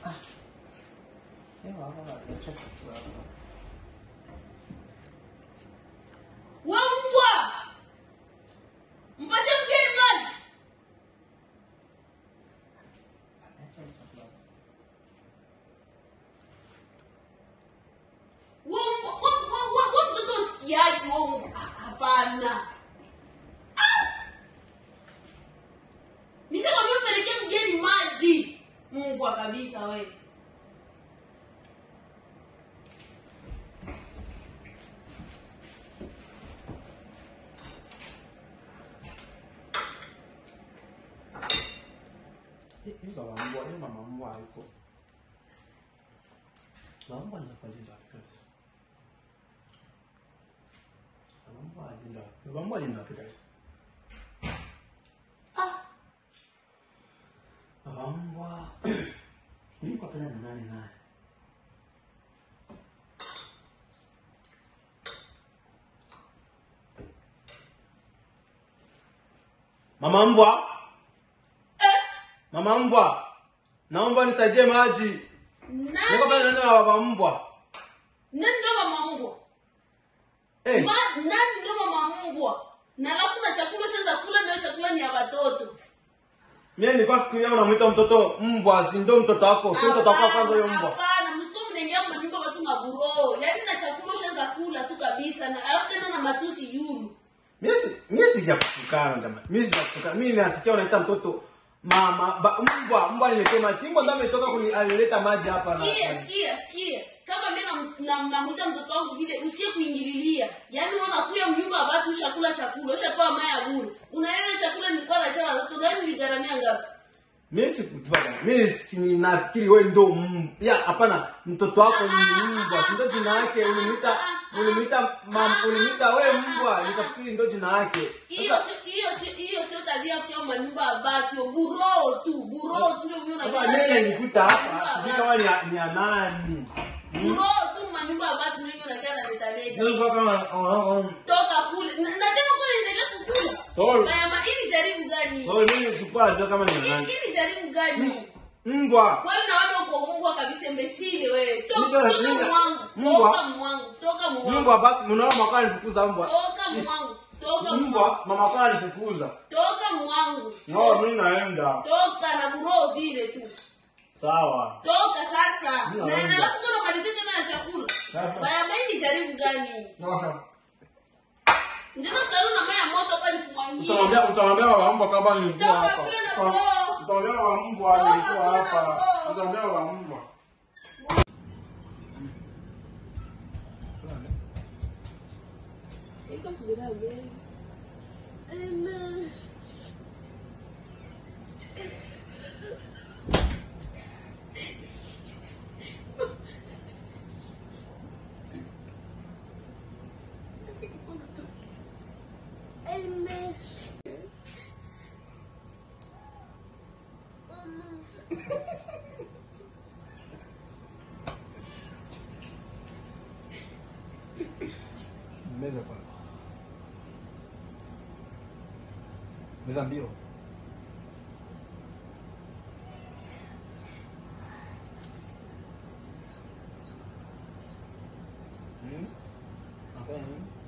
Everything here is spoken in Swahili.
Ewa, hapa acha chakula hapa. We mbwa! Mpashe mgeni maji. Acha chakula hapa. We mbwa, we we we we mtoto usikiaji we mbwa. Ah, Hapana. Ah! Nishakwambia mpelekee mgeni maji. Mbwa kabisa wewe. Hii hii baba mbwa, hii mama mbwa hayuko. Mama mbwa anaweza kulinda wapi guys? Mama mbwa alinda wapi? Baba mbwa alinda wapi guys? Ah, Baba mbwa. Mimi kwa pesa na nani naye? Mama mbwa, eh, mama mbwa. Naomba nisaidie maji. Niko pale nani? nani na baba mbwa. Nani ndo mama mbwa? Eh, Ma- nani ndo mama mbwa? Na alafu na chakula shanza kula ndio chakula ni ya watoto. mimi nilikuwa fikiria unamwita mtoto mbwa, si ndio mtoto wako? Si mtoto wako wa kwanza huyo mbwa. Hapana, msiko mnaingia manyumba watu na buro. Yaani na chakula shanza kula tu kabisa na alafu tena na matusi yulu. Mimi si mimi sijakutukana jamani. Mimi sijakutukana. Mimi nasikia unaita mtoto mama ba, mbwa mbwa niletee maji. Mbwa ndio ametoka kuni alileta maji hapa na. Sikia, sikia, sikia. Kama mimi na na- namuita mtoto wangu vile usikie kuingililia. Yaani wewe unakuya mnyumba wa watu ushakula chakula, ushapewa maya bure. Unaelewa chakula nilikuwa na chama watoto gani niligharamia ngapi? Mimi sikujua jamani. Mimi si- ninafikiri wewe ndio mbwa. Ya hapana, mtoto wako ni mbwa. Si ndio jina yake ulimuita ulimuita mam ulimuita wewe mbwa. Nikafikiri ndio jina yake. Hiyo si- hiyo si- hiyo sio tabia ya kuchoma manyumba ya watu. Buro tu, buro tu ndio mimi Sasa mimi nilikuta hapa, sijui kama ni ya- ni ya nani. Buro tu manyumba ya watu ndio unakaa na leta leta. Nilikuwa kama oh, oh. Toka kule. Na na tena kwa endelea kukula. Sorry. Mama, hii ni jaribu gani? Sorry, mimi nilikuwa najua kama ni ya Hii nani. hii ni jaribu gani? Mbwa. Kwani na wale uko mbwa kabisa mbesile wewe. Toka Mbwa, toka mbwa. mwangu. Mbwa. Toka mwangu. Toka mwangu. Mbwa basi mnaona mama alifukuza mbwa. Toka mwangu. Toka mwangu. Mbwa mama kwa alifukuza. Toka mwangu. No, mimi naenda. Toka na buro vile tu. Sawa. Toka sasa. Mimi Na naomba. na alafu kuna malizia tena na chakula. Sasa. Baya mai ni jaribu gani? No. Ndio mtalo na maya moto hapa ni kumwangia. Utaongea utaongea wa mbwa kama nilikuwa Toka hapa. kule na Uta- mbwa. Utaongea wa mbwa Toka nilikuwa kule na hapa. mbwa. Utaongea wa mbwa. Iko subira mbele. Amen. Amen. Meza kwa. Meza mbio. Hmm? Nafanya nini?